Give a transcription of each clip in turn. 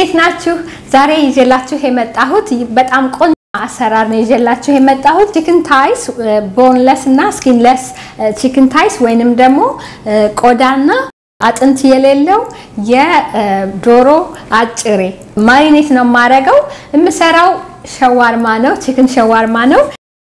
እንዴት ናችሁ? ዛሬ ይዤላችሁ የመጣሁት በጣም ቆንጆ አሰራር ነው ይዤላችሁ የመጣሁት ቺክን ታይስ ቦንለስ እና ስኪንለስ ቺክን ታይስ ወይንም ደግሞ ቆዳና አጥንት የሌለው የዶሮ አጭሬ ማሪኔት ነው የማደርገው። የምሰራው ሸዋርማ ነው፣ ቺክን ሸዋርማ ነው።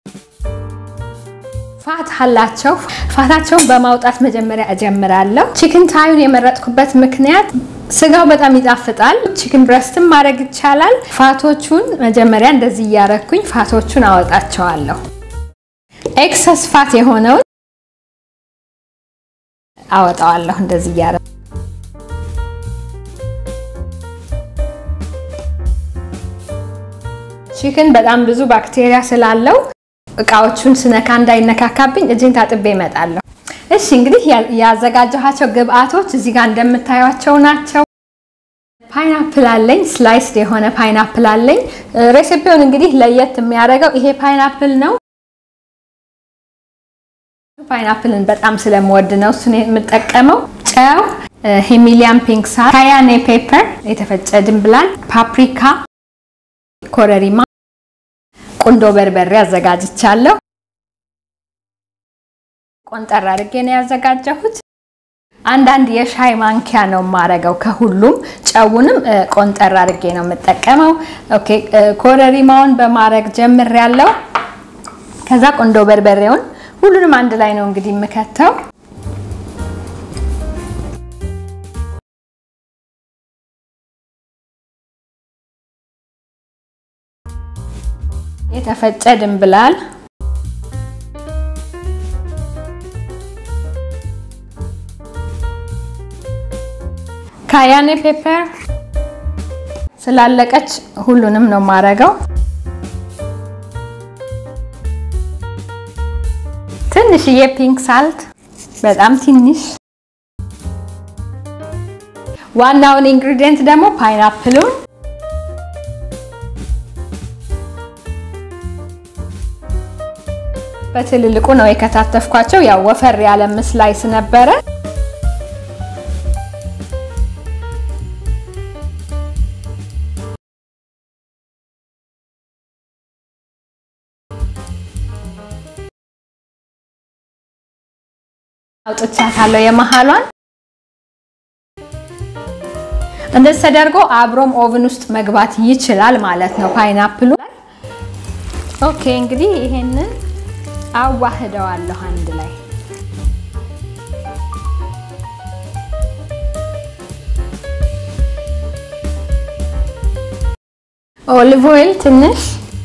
ፋት አላቸው። ፋታቸውን በማውጣት መጀመሪያ እጀምራለሁ። ቺክን ታዩን የመረጥኩበት ምክንያት ስጋው በጣም ይጣፍጣል። ቺክን ብረስትም ማድረግ ይቻላል። ፋቶቹን መጀመሪያ እንደዚህ እያረኩኝ ፋቶቹን አወጣቸዋለሁ። ኤክሰስ ፋት የሆነውን አወጣዋለሁ እንደዚህ እያረ ቺክን በጣም ብዙ ባክቴሪያ ስላለው እቃዎቹን ስነካ እንዳይነካካብኝ እጅን ታጥቤ እመጣለሁ። እሺ እንግዲህ ያዘጋጀኋቸው ግብአቶች እዚህ ጋር እንደምታዩቸው ናቸው። ፓይናፕል አለኝ፣ ስላይስድ የሆነ ፓይናፕል አለኝ። ሬሲፒውን እንግዲህ ለየት የሚያደርገው ይሄ ፓይናፕል ነው። ፓይናፕልን በጣም ስለምወድ ነው እሱን የምጠቀመው። ጨው፣ ሂሚሊያን ፒንክ ሳር፣ ካያኔ ፔፐር፣ የተፈጨ ድንብላል፣ ፓፕሪካ፣ ኮረሪማ ቁንዶ በርበሬ አዘጋጅቻለሁ። ቆንጠር አድርጌ ነው ያዘጋጀሁት። አንዳንድ የሻይ ማንኪያ ነው የማረገው ከሁሉም። ጨውንም ቆንጠር አድርጌ ነው የምጠቀመው። ኦኬ ኮረሪማውን በማድረግ ጀምሬያለሁ። ከዛ ቁንዶ በርበሬውን ሁሉንም አንድ ላይ ነው እንግዲህ የምከተው። የተፈጨ ድንብላል ካያኔ ፔፐር ስላለቀች ሁሉንም ነው የማረገው። ትንሽዬ ፒንክ ሳልት በጣም ትንሽ። ዋናውን ኢንግሪዲየንት ደግሞ ፓይናፕሉን በትልልቁ ነው የከታተፍኳቸው። ያው ወፈር ያለ ስላይስ ነበረ። አውጥቻታለሁ የመሃሏን። እንደዚህ ተደርጎ አብሮም ኦቭን ውስጥ መግባት ይችላል ማለት ነው ፓይናፕሉ። ኦኬ እንግዲህ ይሄንን አዋህደዋለሁ አንድ ላይ ኦሊቭ ኦይል ትንሽ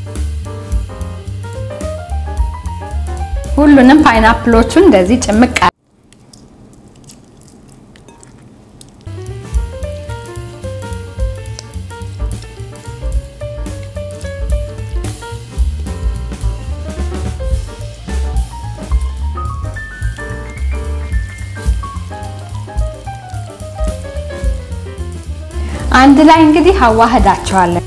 ሁሉንም ፓይናፕሎቹን እንደዚህ ጭምቅ አንድ ላይ እንግዲህ አዋህዳቸዋለን።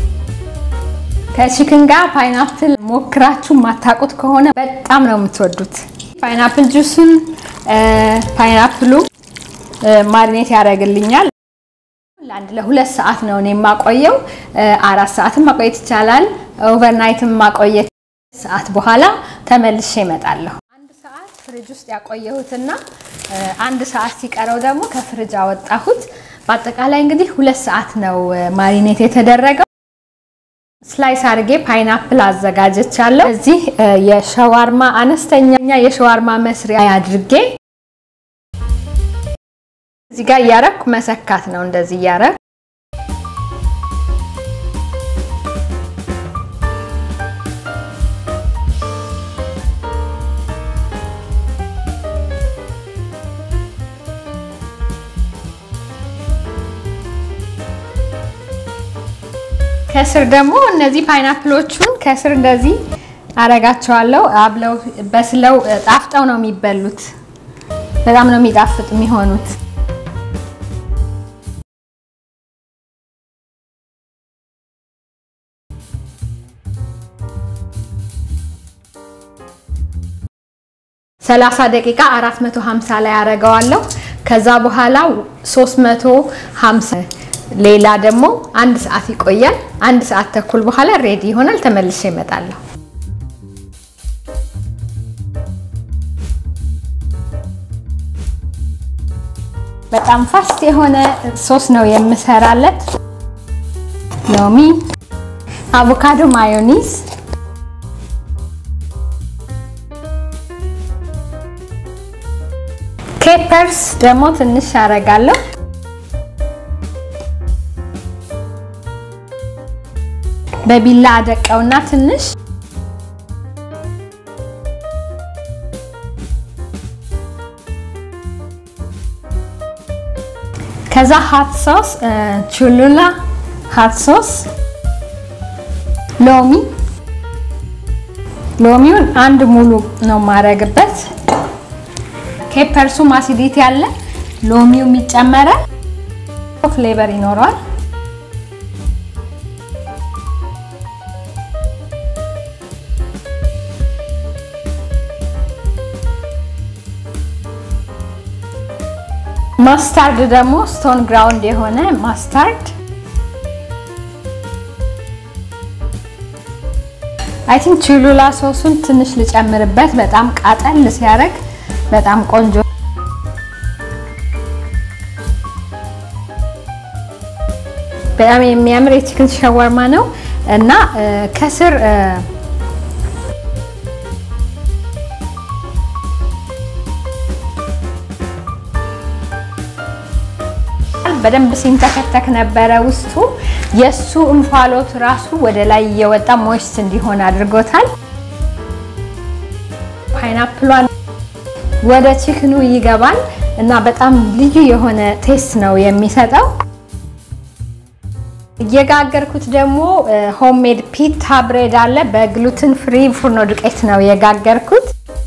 ከቺክን ጋር ፓይናፕል ሞክራችሁ ማታቁት ከሆነ በጣም ነው የምትወዱት። ፓይናፕል ጁሱን ፓይናፕሉ ማሪኔት ያደርግልኛል። ለአንድ ለሁለት ሰዓት ነው እኔ የማቆየው። አራት ሰዓትም ማቆየት ይቻላል። ኦቨርናይትም ማቆየት ሰዓት በኋላ ተመልሼ እመጣለሁ። አንድ ሰዓት ፍሪጅ ውስጥ ያቆየሁትና አንድ ሰዓት ሲቀረው ደግሞ ከፍሪጅ አወጣሁት። በአጠቃላይ እንግዲህ ሁለት ሰዓት ነው ማሪኔት የተደረገው። ስላይስ አድርጌ ፓይናፕል አዘጋጀቻለሁ። እዚህ የሸዋርማ አነስተኛ የሸዋርማ መስሪያ አድርጌ እዚህ ጋር እያረኩ መሰካት ነው። እንደዚህ እያረኩ ከስር ደግሞ እነዚህ ፓይናፕሎቹን ከስር እንደዚህ አረጋቸዋለሁ። አብለው በስለው ጣፍጠው ነው የሚበሉት። በጣም ነው የሚጣፍጥ የሚሆኑት። ሰላሳ ደቂቃ 450 ላይ አረገዋለሁ። ከዛ በኋላ 350 ሌላ ደግሞ አንድ ሰዓት ይቆያል። አንድ ሰዓት ተኩል በኋላ ሬዲ ይሆናል። ተመልሼ እመጣለሁ። በጣም ፋስት የሆነ ሶስ ነው የምሰራለት። ሎሚ፣ አቮካዶ፣ ማዮኒዝ ፔፐርስ ደግሞ ትንሽ አረጋለሁ። በቢላ አደቀውና ትንሽ ከዛ ሀት ሶስ ቹሉላ ሀት ሶስ ሎሚ ሎሚውን አንድ ሙሉ ነው ማረግበት። ኬፐርሱም አሲዲቲ ያለ ሎሚው ይጨመራል፣ ፍሌቨር ይኖረዋል። ማስታርድ ደግሞ ስቶን ግራውንድ የሆነ ማስታርድ አይ ቲንክ ቹሉላ ሶሱን ትንሽ ልጨምርበት። በጣም ቃጠል ሲያደርግ በጣም ቆንጆ በጣም የሚያምር የቺክን ሸዋርማ ነው እና ከስር በደንብ ሲንተከተክ ነበረ ውስጡ። የሱ እንፋሎት ራሱ ወደ ላይ እየወጣ ሞይስት እንዲሆን አድርጎታል። ፓይናፕሏን ወደ ቺክኑ ይገባል እና በጣም ልዩ የሆነ ቴስት ነው የሚሰጠው። እየጋገርኩት ደግሞ ሆምሜድ ፒታ ብሬድ አለ። በግሉትን ፍሪ ፉርኖ ዱቄት ነው የጋገርኩት።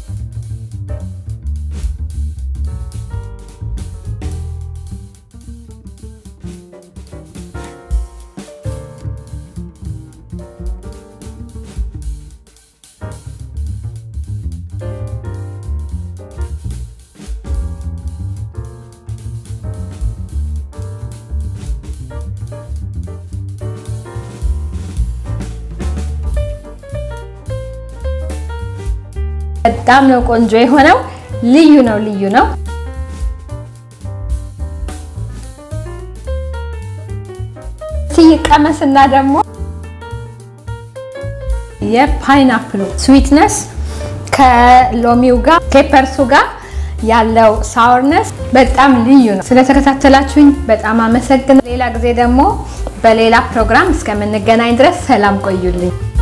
በጣም ነው ቆንጆ የሆነው። ልዩ ነው፣ ልዩ ነው። ሲቀመስና ደግሞ የፓይናፕሉ ስዊትነስ ከሎሚው ጋር ፔፐርሱ ጋር ያለው ሳወርነስ በጣም ልዩ ነው። ስለተከታተላችሁኝ በጣም አመሰግናለሁ። ሌላ ጊዜ ደግሞ በሌላ ፕሮግራም እስከምንገናኝ ድረስ ሰላም ቆዩልኝ።